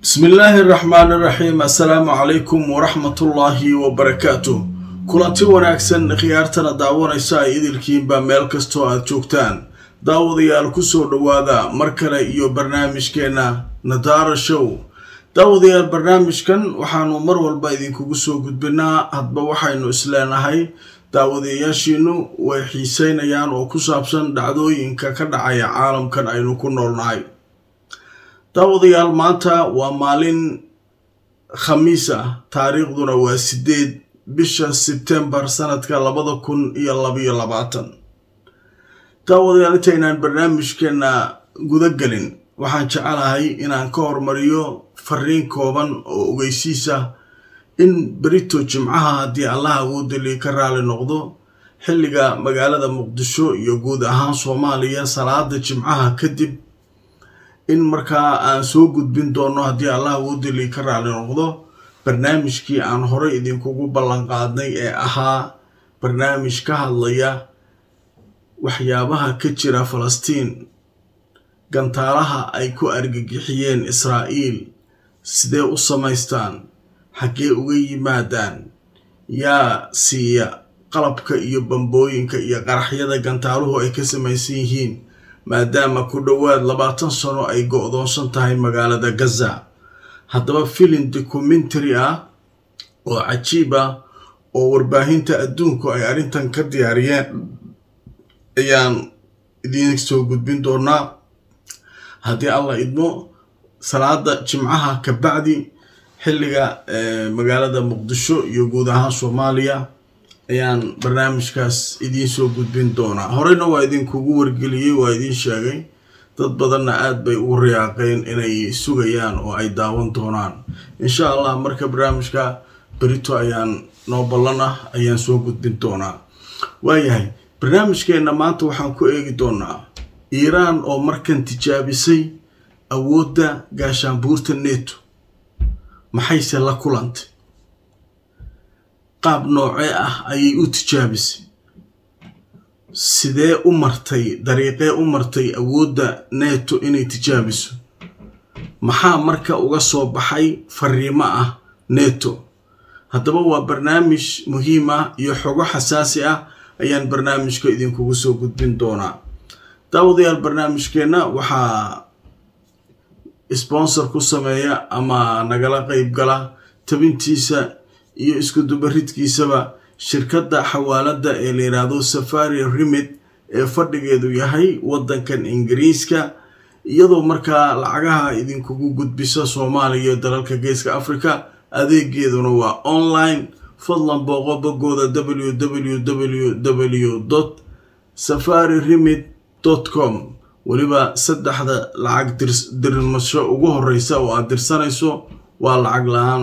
bismi illaahi araxmaan iraxiim assalaamu calaykum waraxmatullaahi wabarakaatu kulanti wanaagsan khiyaartana daawanaysa ay idilkiinba meel kastoo aad joogtaan daawadayaal kusoo dhowaada mar kale iyo barnaamijkeenna nadaara show daawadayaal barnaamijkan waxaanu mar walba idinkugu soo gudbinaa hadba waxaynu isleenahay daawadayaashiinu way xiiseynayaan oo ku saabsan dhacdooyinka ka dhacaya caalamkan aynu ku noolnahay daawadayaal maanta waa maalin khamiis ah taariikhduna waa sideed bisha sebtembar sanadka labada kun iyo labayo labaatan daawadayaal intaynaan barnaamijkeena guda gelin waxaan jecelahay inaan ka hormariyo fariin kooban oo ogeysiis ah in berito jimcaha haddii allaha awoodali ka raali noqdo xilliga magaalada muqdisho iyo guud ahaan soomaaliya salaada jimcaha kadib in markaa aan soo gudbin doono haddii allah awoodali ka raali noqdo barnaamijkii aan horey idinkugu ballan qaadnay ee ahaa barnaamij ka hadlaya waxyaabaha ka jira falastiin gantaalaha ay ku argagixiyeen israa'iil sidee u samaystaan xaggee uga yimaadaan yaa siiya qalabka iyo bambooyinka iyo qaraxyada gantaaluhu ay ka samaysan yihiin maadaama ku dhowaad labaatan sano ay go-doonsan tahay magaalada gaza haddaba filin documentary ah oo cajiib ah oo warbaahinta adduunku ay arrintan ka diyaariyeen ayaan idiin soo gudbin doonaa haddii allah idmo salaada jimcaha ka bacdi xilliga magaalada muqdisho iyo guud ahaan soomaaliya ayaan barnaamijkaas idiin soo gudbin doonaa horeyna waa idinkugu wargeliyey waa idiin sheegay dad badanna aad bay ugu riyaaqeen inay sugayaan oo ay daawan doonaan insha allah marka barnaamijka berito ayaan noo ballan ah ayaan soo gudbin doonaa waayahay barnaamijkeenna maanta waxaan ku eegi doonaa iiraan oo markan tijaabisay awoodda gaashaanbuurta neto maxayse la kulantay qaab noocee ah ayay u tijaabisay sidee u martay dariiqee u martay awoodda neto inay tijaabiso maxaa marka uga soo baxay fariimo ah neto haddaba waa barnaamij muhiim ah iyo xogo xasaasi ah ayaan barnaamijka idinkugu soo gudbin doonaa daawadayaal barnaamijkeenna waxaa sponsor ku sameeya ama nagala qeyb gala tabintiisa iyo isku dubaridkiisaba shirkadda xawaalada ee la yidhaahdo safari remid ee fadhigeedu yahay waddankan ingiriiska iyadoo markaa lacagaha idinkugu gudbisa soomaaliya iyo dalalka geeska africa adeegeeduna waa online fadlan booqo bogooda w w w dot safari remid dot com weliba saddexda lacag dirmasho ugu horeysa oo aad dirsanayso waa lacag la-aan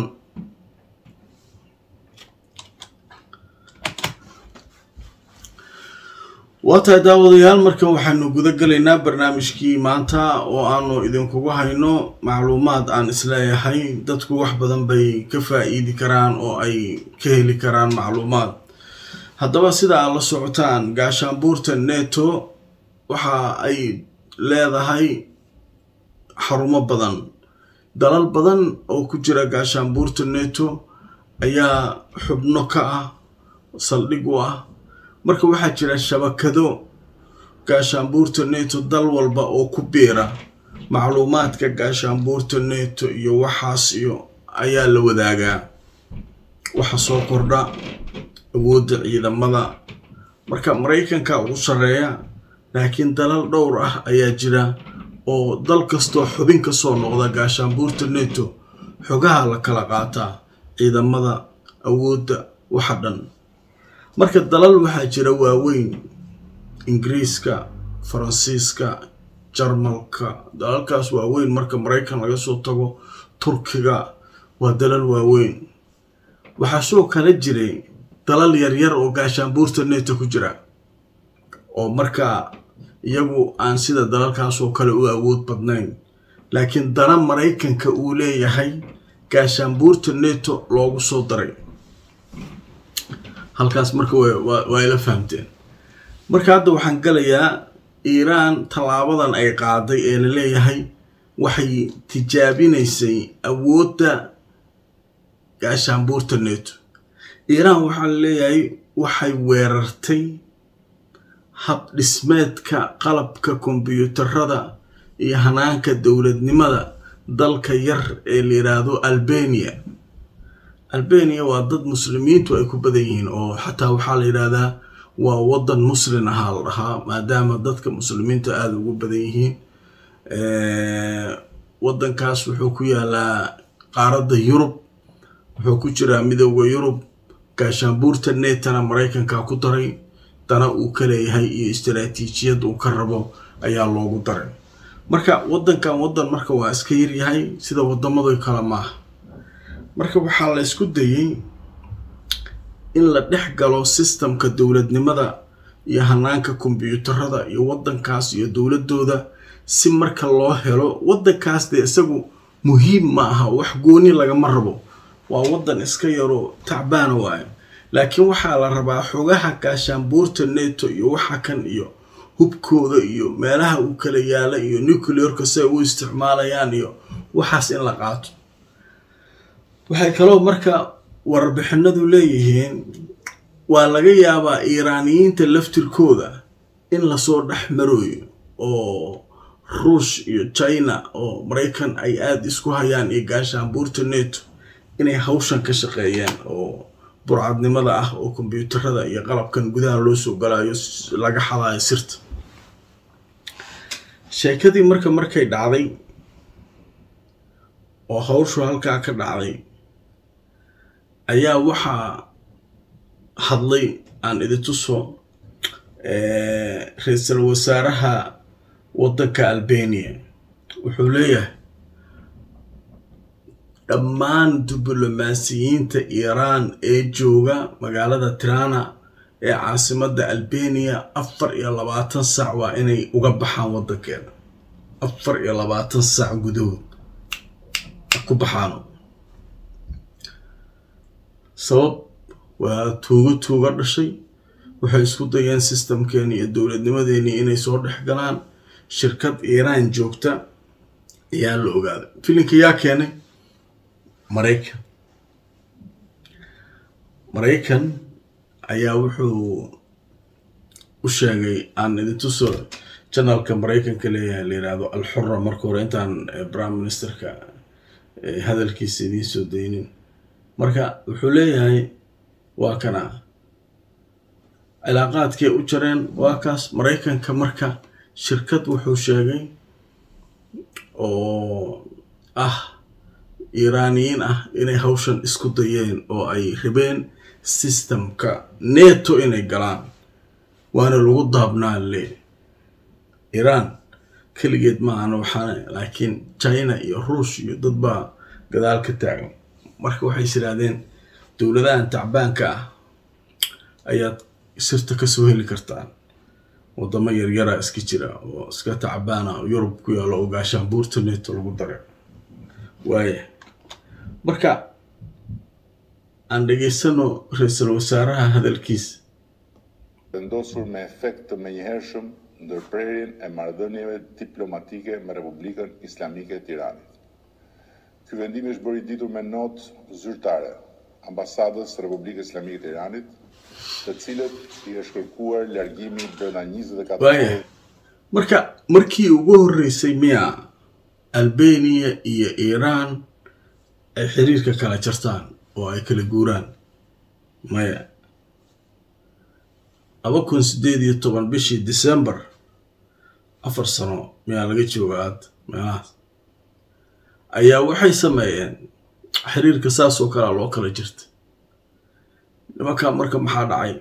waa tahay daawadayaal markan waxaanu guda gelaynaa barnaamijkii maanta oo aanu idinkugu hayno macluumaad aan isleeyahay dadku wax badan bay ka faa-iidi karaan oo ay ka heli karaan macluumaad haddaba sida aad la socotaan gaashaanbuurta neto waxa ay leedahay xarumo badan dalal badan oo ku jira gaashaanbuurta neto ayaa xubno ka ah saldhig u ah marka waxaa jira shabakado gaashaanbuurta neto dal walba oo ku biira macluumaadka gaashaanbuurta neto iyo waxaas iyo ayaa la wadaagaa waxa soo kordha awoodda ciidamada marka maraykanka ugu sarreeya laakiin dalal dhowr ah ayaa jira oo dal kastoo xubin ka soo noqda gaashaanbuurta neto xogaha la kala qaataa ciidamada awoodda waxa dhan marka dalal waxaa jira waaweyn ingiriiska faransiiska jarmalka dalalkaas waaweyn marka maraykan laga soo tago turkiga waa dalal waaweyn waxaa soo kala jiray dalal yaryar oo gaashaanbuurta neto ku jira oo markaa iyagu aan sida dalalkaasoo kale u awood badnayn laakiin dana maraykanka uu leeyahay gaashaanbuurta neto loogu soo daray halkaas marka waa ila fahamteen marka hadda waxaan galayaa iiraan tallaabadan ay qaaday ee la leeyahay waxay tijaabinaysay awoodda gaashaanbuurta neto iiraan waxaa la leeyahay waxay weerartay hab dhismeedka qalabka kombyuutarada iyo hanaanka dowladnimada dalka yar ee la yidhaahdo albania albania waa dad muslimiintu ay ku badan yihiin oo xataa waxaa la yidhaahdaa waa waddan muslin ahaa la dhahaa maadaama dadka muslimiinta aada ugu badan yihiin waddankaas wuxuu ku yaalaa qaaradda yurub wuxuu ku jiraa midooda yurub gaashaanbuurta netana maraykanka ku daray dana uu ka leeyahay iyo istaraatiijiyad uu ka rabo ayaa loogu daray marka waddankan waddan marka waa iska yaryahay sida wadamadu kale maaha marka waxaa la ysku dayay in la dhex galo sistamka dowladnimada iyo hanaanka kombyuutarada iyo waddankaas iyo dowladooda si marka loo helo waddankaas dee isagu muhiim ma aha wax gooni lagama rabo waa waddan iska yaro tacbaana waayo laakiin waxaa la rabaa xogaha gaashaanbuurta neto iyo waxa kan iyo hubkooda iyo meelaha uu kala yaala iyo nucleorka si ay u isticmaalayaan iyo waxaas in la qaato waxay kaloo marka warbixinadu leeyihiin waa laga yaabaa iiraaniyiinta laftirkooda in lasoo dhex marooyo oo ruush iyo china oo maraykan ay aada isku hayaan iyo gaashaanbuurta neto inay hawshan ka shaqeeyeen oo burcadnimada ah oo kombyuutarada iyo qalabkan gudaha loo soo galaayo laga xadaayo sirta sheekadii marka markay dhacday oo hawshu halkaa ka dhacday ayaa waxaa hadlay aan idintuso ra-iisul wasaaraha waddanka albania wuxuu leeyahay dhammaan diblomaasiyiinta iiraan ee jooga magaalada tirana ee caasimadda albania afar iyo labaatan sac waa inay uga baxaan waddankeeda afar iyo labaatan sac gudahood ku baxaano sabab waa tuugo tuuga dhashay waxay isku dayeen sistamkeeni iyo dowladnimadeenii inay soo dhex galaan shirkad iiraan joogta ayaa la ogaaday filinka yaa keenay maraykan maraykan ayaa wuxuu u sheegay aan idintuso janalka maraykanka leeyahay la yidhaahdo alxura marka hore intaan prime ministerka hadalkiisa idiin soo daynin marka wuxuu leeyahay waa kana cilaaqaadkay u jareen waa kaas maraykanka marka shirkad wuxuu sheegay oo ah iiraaniyiin ah inay hawshan isku dayeen oo ay rabeen sistamka neto inay galaan waana lagu daabnaa le iiraan keligeed ma ahana waxaana laakiin china iyo ruush iyo dad baa gadaal ka taagan marka waxay is idhaahdeen dowladahan tacbaanka ah ayaad sirta kasoo heli kartaan wadamo yaryara iska jira oo iska tacbaana yurub ku yaalo oo gaashaanbuurta neto lagu daray waaya marka aan dhegaysano ra-iisul wasaaraha hadalkiisa vendosur me efekt të menjëhershëm ndërprerjen e marrëdhënieve diplomatike me Republikën Islamike të Iranit. Ky vendim është bërë i ditur me notë zyrtare ambasadës së Republikës Islamike të Iranit, të cilët i është kërkuar largimi brenda 24 waaya orë marka markii ugu horreysay miya albania iyo iiraan ay xiriirka kala jartaan oo ay kala guuraan maya laba kun sideed iyo toban bishii december afar sano miyaa laga jooga aad meelahaas ayaa waxay sameeyeen xiriirka saas oo kalea loo kala jirta nimankaa marka maxaa dhacay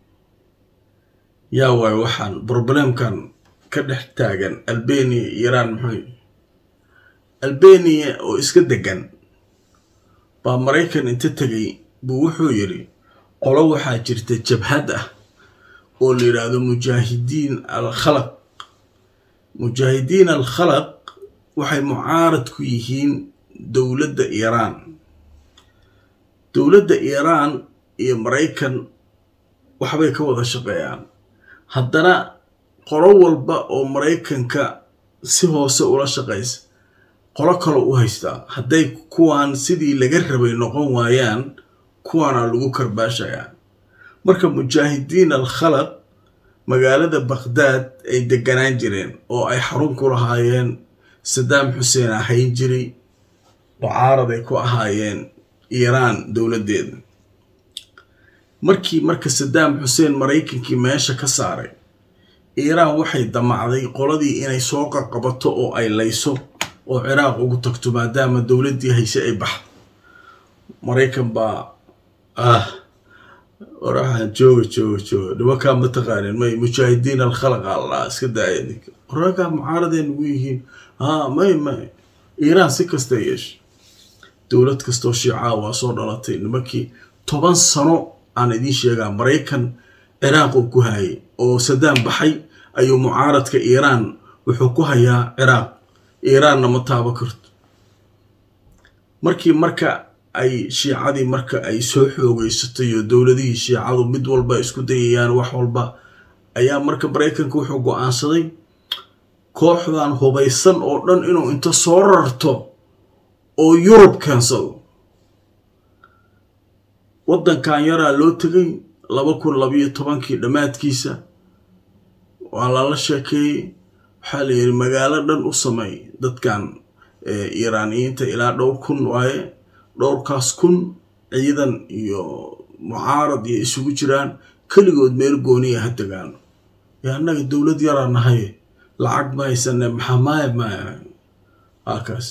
yaa waayo waxaan problemkan ka dhex taagan albania iyo iiraan muxuu albania oo iska degan baa maraykan inta tegay buu wuxuu yidhi qolo waxaa jirta jabhad ah oo la yidhaahdo mujaahidiin al khalaq mujaahidiin al khalaq waxay mucaarad ku yihiin dowladda iiraan dowladda iiraan iyo maraykan waxbay ka wada shaqeeyaan haddana qolo walba oo maraykanka si hoose ula shaqaysa qolo kale u haystaa hadday kuwaan sidii laga rabay noqon waayaan kuwaana lagu karbaashayaa marka mujaahidiin al khalaq magaalada baqhdaad ay deganaan jireen oo ay xarun ku lahaayeen sadaam xuseen ahayn jiray mucaarad ay ku ahaayeen iiraan dowladdeeda markii marka sadaam xuseen maraykankii meesha ka saaray iiraan waxay damacday qoladii inay soo qaqabato oo ay layso oo ciraaq ugu tagto maadaama dowladdii hayse ay baxdo maraykan baa ah waraxaan jooga jooga jooga nimankaa ma taqaanin may mujaahidiin alkhalaqa allaa iska daaya ninka raggaa mucaaradeen ugu yihiin haa may may iiraan si kasta yeesha dowlad kastoo shiicaa waa soo dhalatay nimankii toban sano aan idiin sheegaa maraykan ciraaq uu ku hayay oo sadaam baxay ayuu mucaaradka iiraan wuxuu ku hayaa ciraaq iiraanna ma taabo karto markii marka ay shiicadii marka ay soo xoogeysatay oo dowladihii shiicadu mid walba isku dayayaan wax walba ayaa marka maraykanka wuxuu go-aansaday kooxdan hubaysan oo dhan inuu inta soo rarto oo yurub keensado waddankan yaraa loo tegay laba kun labayo tobankii dhammaadkiisa waa lala sheekeeyey waxaa la yidhi magaalo dhan u sameey dadkan iiraaniyiinta ilaa dhowr kun waaye dhowrkaas kun ciidan iyo mucaarad iyo isugu jiraan keligood meel gooniya ha tegaano yo annaga dowlad yaraa nahay lacag ma haysane maxaa maaya maaya halkaas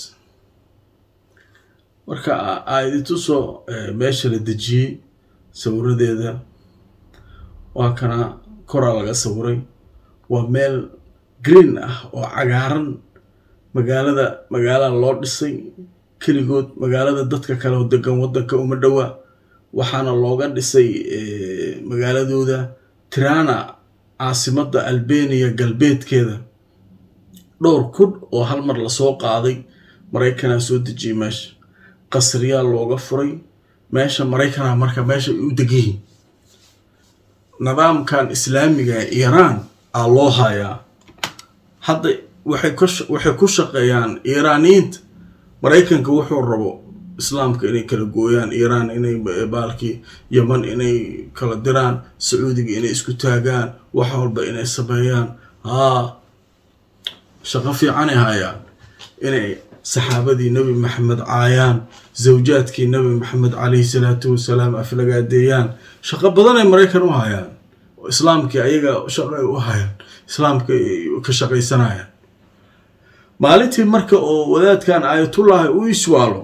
marka aidintusoo meesha la dejiyey sawiradeeda waa kana koraa laga sawiray waa meel green ah oo cagaaran magaalada magaalada loo dhisay keligood magaalada dadka kale oo degan waddanka uma dhowa waxaana looga dhisay magaaladooda tirana caasimadda albeniya galbeedkeeda dhowr kun oo hal mar lasoo qaaday maraykanaa soo dejiyay meesha qasriyaa looga furay meesha maraykana marka meesha ay u degayihin nidaamkan islaamiga iiraan aa loo hayaa hadda waxay ku shaqeeyaan iiraaniyiinta maraykanka wuxuu rabo islaamka inay kala gooyaan iiraan inay baalkii yaman inay kala diraan sacuudiga inay isku taagaan wax walba inay sameeyaan haa shaqo fiicanay hayaan inay saxaabadii nebi maxamed caayaan zawjaadkii nebi maxamed calayhi salaatu wasalaam aflagaadeeyaan shaqo badanay maraykan u hayaan islaamkii ayaga shaqay u hayaan islaamka ka shaqaysanayaan maalintii marka oo wadaadkan aayatullaahi u iswaalo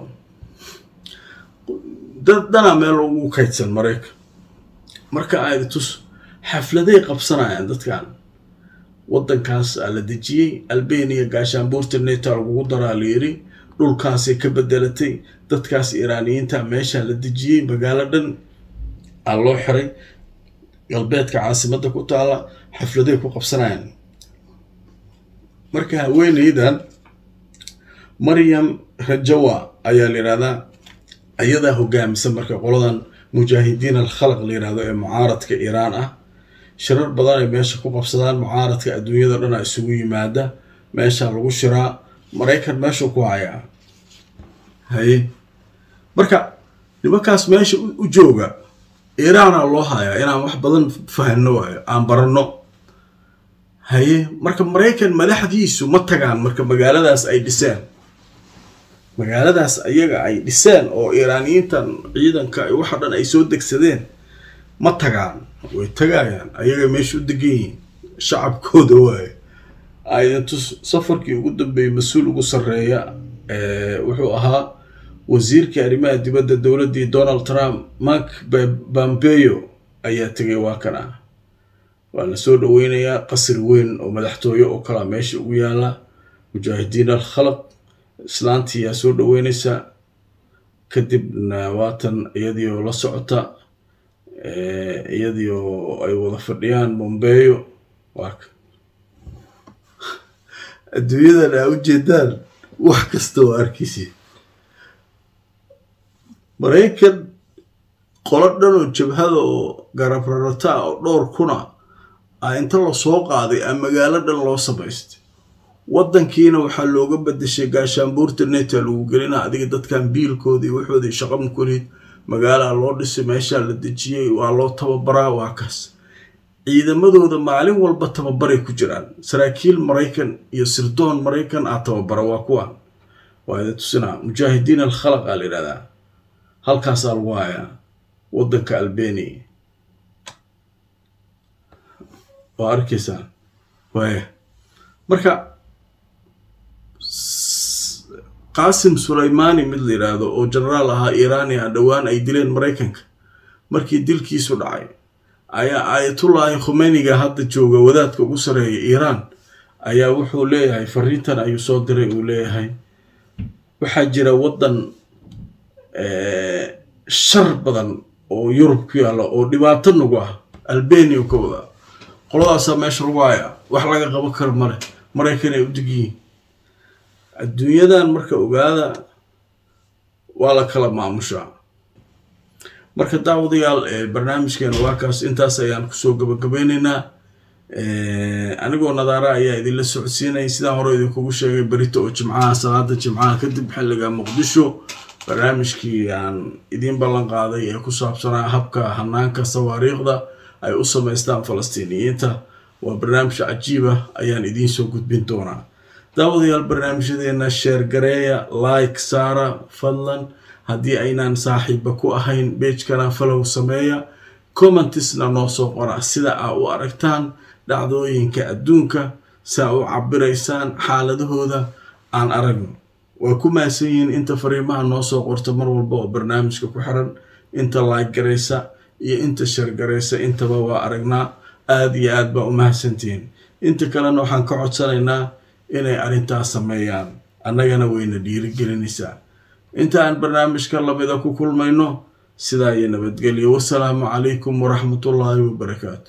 dad dhanaa meel ugu kaydsan maraykan marka aaydatus xafladay qabsanayaan dadkan waddankaas aa la dejiyey albeniya gaashaanbuurta neta lagugu daraa la yiri dhulkaasay ka bedelatay dadkaas iiraaniyiinta meeshaa la dejiyey magaalo dhan aa loo xiray galbeedka caasimadda ku taala xafladay ku qabsanayaan marka haweeneydan maryam rajawa ayaa la yidhahdaa ayadaa hogaamisa marka qoladan mujaahidiin alkhalaq la yidhahdo ee mucaaradka iiraan ah shirar badan ay meesha ku qabsadaan mucaaradka adduunyada dhana isugu yimaada meeshaa lagu shiraa maraykan meeshuu ku hayaa haye marka nimankaas meesha u jooga iiraana loo hayaa inaan wax badan fahano waayo aan baranno haye marka maraykan madaxdiisu ma tagaan marka magaaladaas ay dhiseen magaaladaas ayaga ay dhiseen oo iiraaniyiintan ciidanka waxa dhan ay soo degsadeen ma tagaan way tagayaan ayaga meesha u degan yihiin shacabkooda waaye aydantu safarkii ugu dambeeyey mas-uul ugu sarreeya wuxuu ahaa wasiirkii arrimaha dibadda dowladdii donald trump mark bambeyo ayaa tegay waa kan ah waa la soo dhaweynayaa qasri weyn oo madaxtooye oo kalaa meesha ugu yaala mujaahidiin al khalaq islaantii yaa soo dhaweynaysa kadibna waatan iyadiioo la socota iyadii oo ay wada fadhiyaan bombeyo waaka adduunyadan aa ujeedaan wax kasta oo arkaysi maraykan qolo dhan oo jabhada oo garabrarata oo dhowr kuna a inta lasoo qaaday a magaalo dhan loo samaystay waddankiina waxaa looga bedeshay gaashaanbuurta neta lagu gelina adiga dadkan biilkoodii waxoodii shaqama kulid magaalaa loo dhisay meeshaa la dejiyey waa loo tababaraa waa kaas ciidamadooda maalin walba tababaray ku jiraan saraakiil maraykan iyo sirdoon maraykan ah tababara waa kuwa waa ida tusinaa mujaahidiin alkhalaq aa la yidhahdaa halkaasaa lagu hayaa waddanka albania waa arkaysaa waaya marka qaasim sulaymani mid la yidhaahdo oo genaraal ahaa iiraani ah dhowaan ay dileen maraykanka markii dilkiisu dhacay ayaa aayatullaahi khumeyniga hadda jooga wadaadka ugu sareeya iiraan ayaa wuxuu leeyahay fariintan ayuu soo diray uu leeyahay waxaa jira waddan shar badan oo yurub ku yaalla oo dhibaato nagu ah albania ka wada qoladaasaa meesha lagu hayaa wax laga qaban karo male maraykan ay u digyihiin adduunyadan marka ogaada waa la kala maamushaa marka daawadayaal barnaamijkeena waa kaas intaas ayaan kusoo gabagabeyneynaa anigoo nadaara ayaa idinla socodsiinaya sidaan hore idinkugu sheegay berito oo jimcaha salaada jimcaha kadib xilliga muqdisho barnaamijkii aan idiin ballan qaaday ee ku saabsanaa habka hanaanka sawaariikhda ay u samaystaan falastiiniyiinta waa barnaamij cajiiba ayaan idiin soo gudbin doonaa daawadayaal barnaamijyadeena sheer gareeya like saara fadlan haddii aynaan saaxiiba ku ahayn beejkana falow sameeya commentisna noo soo qora sida aa u aragtaan dhacdooyinka adduunka saa u cabiraysaan xaaladahooda aan aragno waa ku mahadsan yihiin inta fariimaha noo soo qorta mar walba oo barnaamijka ku xiran inta like garaysa iyo inta sheer garaysa intaba waa aragnaa aada iyo aad baa u mahadsantihiin inta kalena waxaan ka codsanaynaa inay arrintaas sameeyaan annagana wayna dhiirigelinaysaa inta aan barnaamijka lamida ku kulmayno sidaa iyo nabadgelyo wasalaamu calaykum waraxmatullaahi wabarakaatu